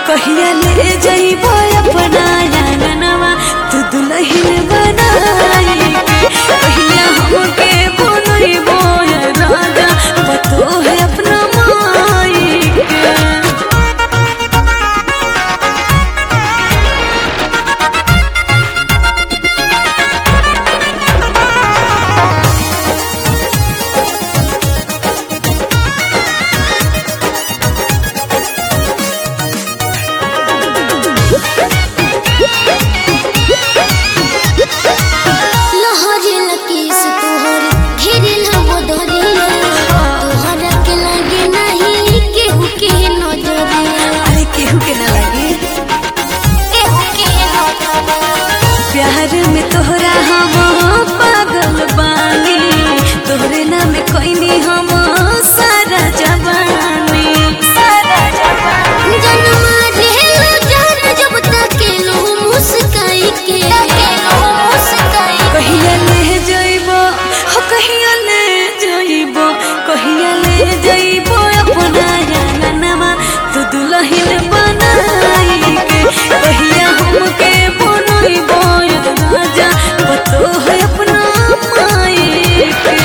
कहिया ले जइबो अपना आंगनवा तू दुल्हन बनाई के कहिया हमके बनइबो ये राजा पतो है अपना माई के लहरे लकीस तोहर घेरिल हो दरिया तोहरा के लगे नहीं केहू के नजरिया अरे केहू के ना लगे केहू के नजरिया प्यार में तोहरा हम पागल बानी तोहरे नाम कोइनी हम सारा जवानी सारा जवानी जनमा ढेलो जान जब तक लो मुस्काई के मुस्काई कहिया ले जइबो हो कहिया ले जइबो कहिया ले जइबो अपना आंगनवा तू दुल्हन बनाई के कहिया हमके बनइबो ये राजा पतो है अपना माई के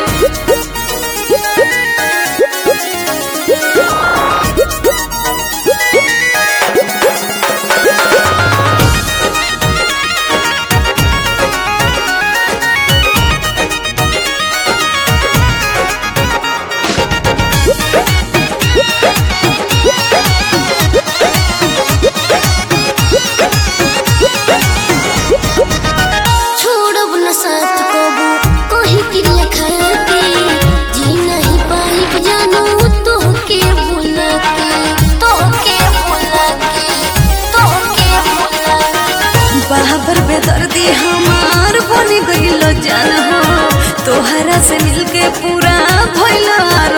छोड़ब न साथ कबू कहीं की लेखा के जी नहीं पाई जानू तो के भूला के तो के भूला के तो के भूला के बाबर बेदर्दी हमार बन गइल जान हो तोहरा से मिलके पूरा भइल